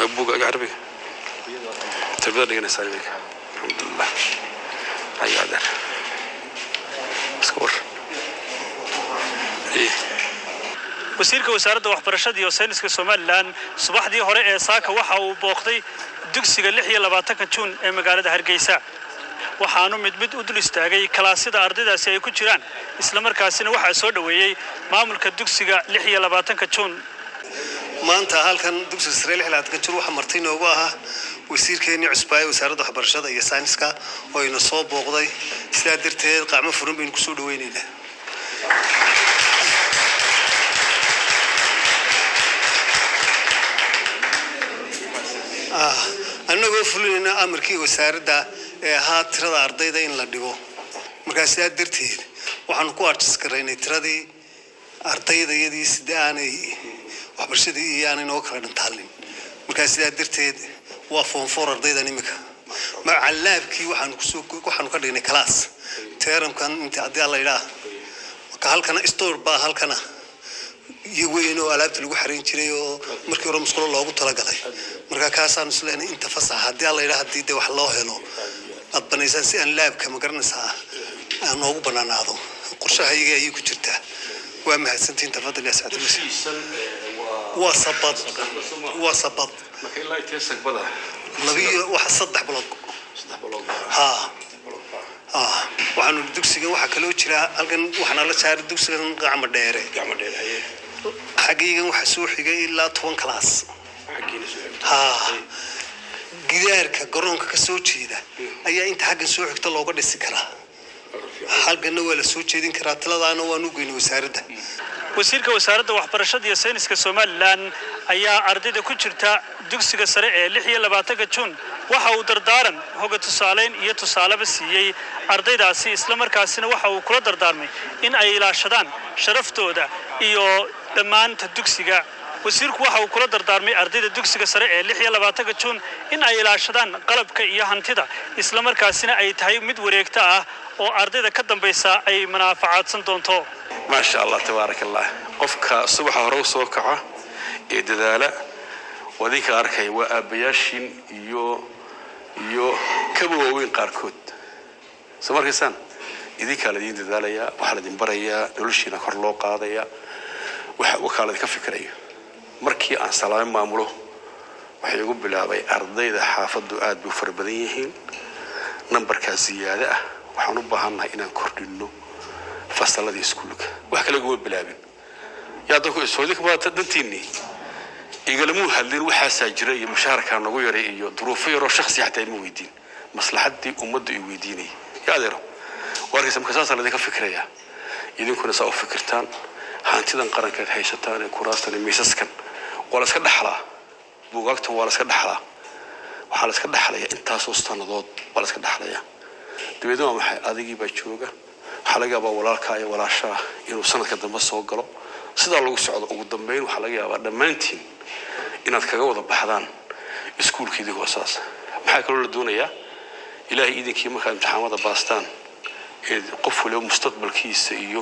buugaaga carabiga tarbiyada dhiganaysaa iminka alxamdulilah ayo adeer iska war Iyo. wasiirka wasaaradda waxbarashada iyo sayniska somalilan subaxdii hore ee saaka waxa uu booqday dugsiga lix iyo labaatanka juun ee magaalada hargeysa waxaanu mid mid u dul istaagay kalaasyada ardaydaasi ay ku jiraan islamarkaasina waxaa soo dhoweeyey maamulka dugsiga lix iyo labaatanka juun maanta halkan dugsiga sare lix labaatan jir waxaa marti inoogu ahaa wasiirkeenii cusbaaye wasaaradda waxbarashada iyo sayniska oo ina soo booqday sidaa darteed qacmo furan baynu kusoo dhaweyneynaa Ah, annagoo fulinayna amarkii wasaaradda ee ahaa tirada ardayda in la dhigo markaa sidaa darteed waxaanu ku arjiskaraynay tiradii ardaydayadii sida aanay waxbarashadii iyo aanay noo kala dhantaalin markaa sidaa darteed waa foonfoor ardaydan imika macallaabkii waxaanu kusoo waxaanu ka dhignay class teeramkan inta haddii alla yidhaah marka halkana store baa halkana iyo weyn oo alaabta lagu xarayn jiray oo markii hore musqulo loogu talagalay marka kaasaanu isleenay inta fasax haddii alla yidhaah haddii de wax loo helo aad banaysaan si aan laabka ma garanaysaa aan noogu banaanaado qorshaha iyaga ayay ku jirtaa waa mahadsantihin tafadal yaa sacad wasiir waa sabad waa sabad marka ilaa intee sagbada labiyo waxa saddex bilood saddex bilood ha ha waxaanu dugsigan waxaa kaloo jira halkan waxaana la saaray dugsigan gacmo dheere gacmo dheer haye xaggaygan waxaa soo xigay ilaa toban class xaggiina soo xigta ha gidaarka garoonka ka soo jeeda ayaa inta xaggan soo xigta looga dhisi karaa halkanna waa la soo jeedin karaa taladaana waanu geynay wasaaradda wasiirka wasaaradda waxbarashada iyo sayniska somalilan ayaa ardayda ku jirta dugsiga sare ee lix iyo labaatanka juun waxa uu dardaaran hoga tusaaleyn iyo tusaaleba siiyey ardaydaasi islamarkaasina waxa uu kula dardaarmay in ay ilaashadaan sharaftooda iyo dhammaanta dugsiga wasiirku waxa uu kula dardaarmay ardayda dugsiga sare ee lix iyo labaatanka juun in ay ilaashadaan qalabka iyo hantida islamarkaasina ay tahay mid wareegta ah oo ardayda ka dambaysa ay manaafacaadsan doonto maasha allah tabaaraka allah qofka subaxa hore u soo kaca ee dadaala wadinka arkaya waa aabbayaashin iyo iyo kaba waaweyn qaarkood soo markaysaan idinkaa laydin dadaalayaa waxaa laydin barayaa noloshiina kor loo qaadayaa waxa wakaa laydinka fikiraya markii aan salaame maamulo waxay igu bilaabay ardayda xaafaddu aad bay u fara badan yihiin nambarkaa ziyaado ah waxaan u baahannahay inaan kordhinno fasaladii iskuulka wax kale guma bilaabin yaa dadku ishoodinka maata dantiinii igalamuu hadlin waxaasaa jira iyo mushaharkaa nagu yaray iyo duruufo yaroo shaksi xataa ima weydiin maslaxadii ummadda i weydiinaya yaa adeero warkaysa marka saasaa laydinka fikirayaa idinkuna saa u fikirtaan hantidan qarankeed haysataan ee kuraastan iyo miisaskan waa la iska dhaxlaa buugaagtan waa la iska dhaxlaa waxaa la iska dhaxlayaa intaasoo sannadood waa la iska dhaxlayaa dabeedna waa maxay adigii baa jooga waxaa laga yaabaa walaalkaa iyo walaashaa inuu sanadka dambe soo galo sidaa lagu socdo ugu dambeyn waxaa laga yaabaa dhammaantiin inaad kaga wada baxdaan iskuulkeedii hoosaas maxaa kaloo la doonayaa ilaahay idinkii markaad imtixaamada baastaan ee qof waliba mustaqbalkiisa iyo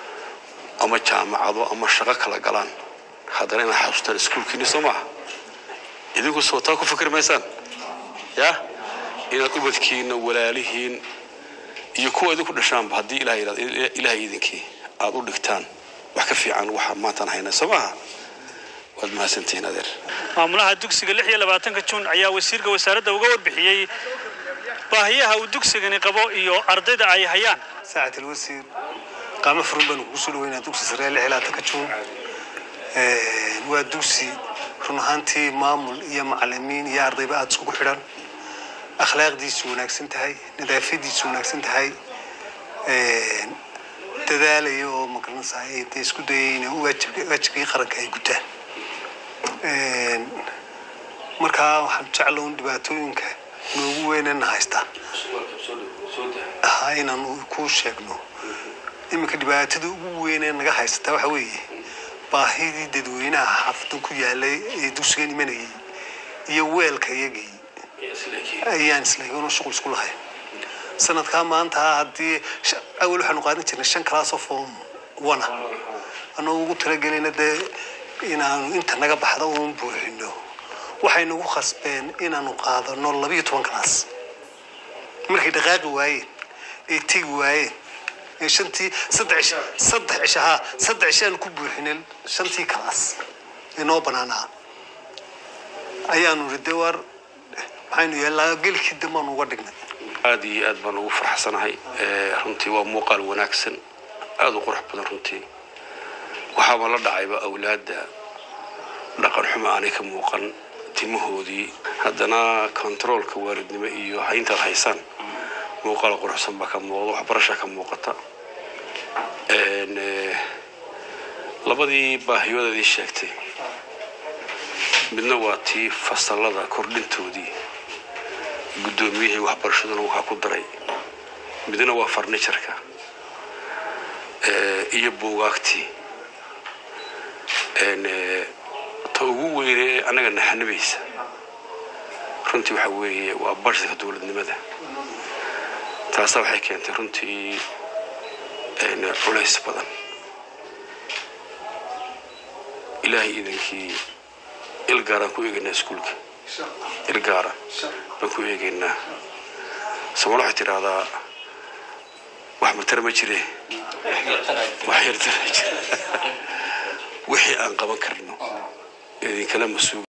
ama jaamacado ama shaqo kala galaan haddana inaad xasuustaan iskuulkiini soo maaha idinku soo taa ku fikri maysaan ya inaad ubadkiina walaalihiin iyo kuwa idinku dhashaanba haddii ilaah yidhahdo ilaahay idinkii aad u dhigtaan wax ka fiican waxa maantaan haynaa soo maaha waad mahadsantihiin adeer maamulaha dugsiga lix iyo labaatanka juun ayaa wasiirka wasaaradda uga warbixiyey baahiyaha uu dugsigani qabo iyo ardayda ay hayaan ساعة الوزير قام فرنبان وصول وين دوسي سريع لحلا تكتشون waa dugsi run ahaantii maamul iyo macalimiin iyo ardayba aada iskugu xidhan akhlaaqdiisu wanaagsan tahay nadaafadiisu wanaagsan tahay dadaalaya oo magaranaysaa ay dee isku dayay inay waajib- waajibkii qaranka ay gutaan markaa waxaan jecla un dhibaatooyinka noogu weynana haystaa ahaa inaan ku sheegno iminka dhibaatada ugu weynee naga haysata waxa weeye baahidii dadweynaha xaafadan ku yaalay ee dugsigan imanayay iyo weelka iyagii ayaan islaygano shuqul isku lahayn sanadkaa maanta haddii sh- awal waxaanu qaadan jirnay shan class of form one ah anoo ugu talagelayna dee inaanu inta naga baxda uun buuxino waxay nagu khasbeen inaanu qaadano labiyo toban kalaas markay dhaqaaqi waayeen ay tegi waayeen ee shantii saddex cisho saddex cisho haa saddex cisho aanu ku buuxinin shantii kalaas inoo banaanaa ayaanu ride war maxaynu yeelnaa gelkii dambaanu uga dhignay aada iyo aad baan ugu farxsanahay runtii waa muuqaal wanaagsan aada u qurux badan runtii waxaaba la dhacayba awlaadda dhaqan xumo aanay ka muuqan timahoodii haddana kontaroolka waalidnimo iyo hayntaad haysaan muuqaal quruxsan baa ka muuqda waxbarasha ka muuqata labadii baahiyadeedii sheegtay midna waa tii fasalada kordhintoodii guddoomiyihii waxbarashaduna waxaa ku daray midna waa farnijarka iyo buugaagtii ta ugu weyne ee annaga naxanibaysa runtii waxa weeye waa barshadka dowladnimada taasa waxay keentay runtii culays badan ilaahay idankii ilgaaraan ku eegaynaa iskuulka ilgaara baan ku eegaynaa somaal waxay tidhaahdaa wax matara ma jire wax yartara jira wixii aan qaban karno idinkala mas-uul